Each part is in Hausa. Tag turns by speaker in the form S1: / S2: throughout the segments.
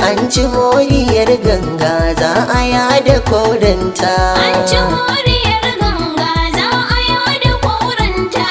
S1: an ci moriyar ganga za a yada kodanta
S2: An ci moriyar ganga za a yada koranta.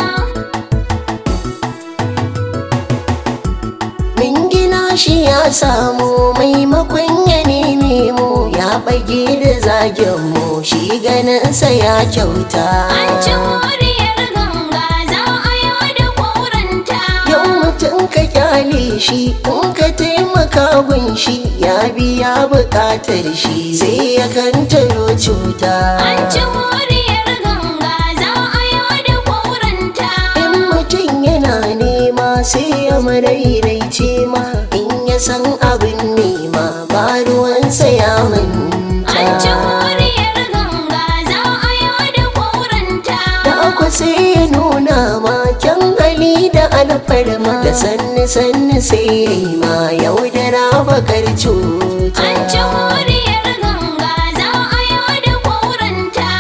S1: min gina shi ya samu maimakon ya neme mu ya bage da zagen mu shi ganinsa ya kyauta
S2: An ci moriyar ganga za a yada koranta.
S1: yau mutum ka kyale shi in ka taimaka gun shi ya biya bukatar shi sai ya kantaro cuta
S2: An ci moriyar ganga za a yada koranta.
S1: in mutum yana nema sai ya marairaice ma in ya san abin nema ba ruwansa ya manta
S2: An ci moriyar ganga za a yada koranta.
S1: da aku sai ya nuna ma kyan hali da alfarma da sanni sanni sai ya yi ma yaudara bakar cuta
S2: An ci moriyar ganga za a yada koranta.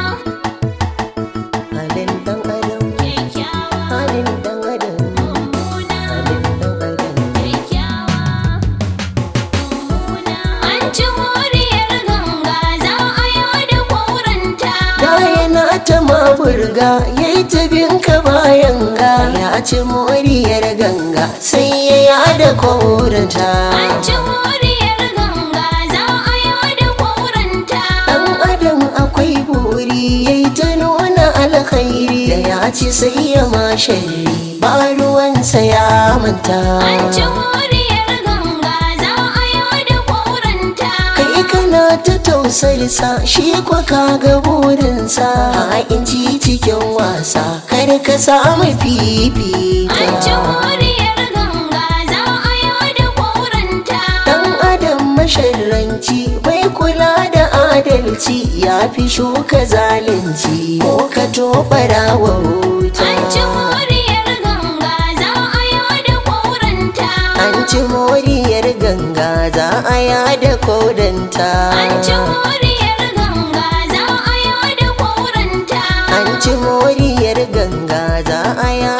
S1: halin dan adam
S2: Kyakkyawa,
S1: halin dan adam
S2: mummuna,
S1: halin dan adam
S2: kyakkyawa, mummuna. An ci moriyar ganga za a yada koranta.
S1: da yana ta maburga ya yi tabinka bayan ga ya ci moriyar ganga sai ya yada koranta
S2: An ci moriyar ganga za a yada koranta.
S1: dan adam akwai buri ya yi ta nuna alkhairi da ya ci sai ya mashari ba ruwansa ya manta
S2: An ci moriyar ganga za a yada koranta.
S1: kai kana ta tausarsa shi kwa kaga burinsa a inci cikin wasa kar ka samu fifita
S2: An ci moriyar ganga za a yada koranta.
S1: Dan adam masharranci bai kula da adalci ya fi shuka zalunci ko ka tobara wa wuta.
S2: An ci moriyar ganga za a yada koranta.
S1: An ci moriyar ganga za a yada kodanta.
S2: An ci moriyar ganga za a yada koranta.
S1: An ci moriyar ganga za a yada